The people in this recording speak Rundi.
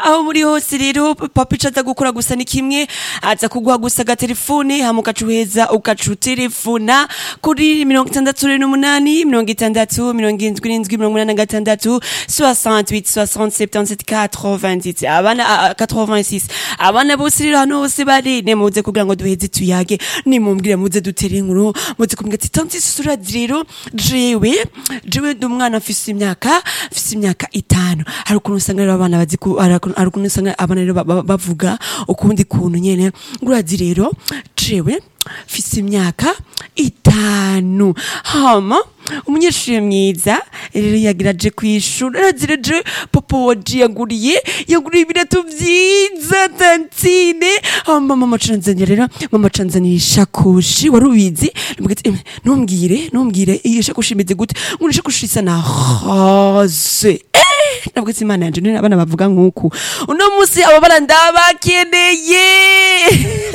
aho muri hose rero papa ico aza gukora gusa ni kimwe aza kuguha gusa agatelefone hama ugaca uheza ugaca utelefona kuri mirongo itandatu n'umunani mirongo itandatu mirongo indwi n'indwi mirongo umunani na gatandatu 68 60 77 90 abana ah, ah, 86 abana bose rero hano hose bari nemuze kugira ngo duheze tuyage nimumbwire muze dutere inkuru muze kumbwira ati tanti susurazi rero jewe jewe ndi umwana mfise imyaka mfise imyaka itanu hari ukuntu usanga rero abana bazi ku- hari ukuntu hari ukuntu usanga abana rero ba- ba- bavuga ukundi kuntu nyene urazi rero jewe mfise imyaka itanu hama umunyeshuri mwiza rero yagira aje kwishura arazi rero je papa waje yaguriye yaguriye ibirato vyiza tantine hama mama canzanira rero mama canzanira ishakoshi wari ubizi Ndamubwira ati, "Em, ntumbwire ntumbwire iyi shakoshi imeze gute ngo ni ishakoshi isa na rose ntabwo isi imana yanje none abana bavuga nk'uku uno munsi abo bana ndabakeneye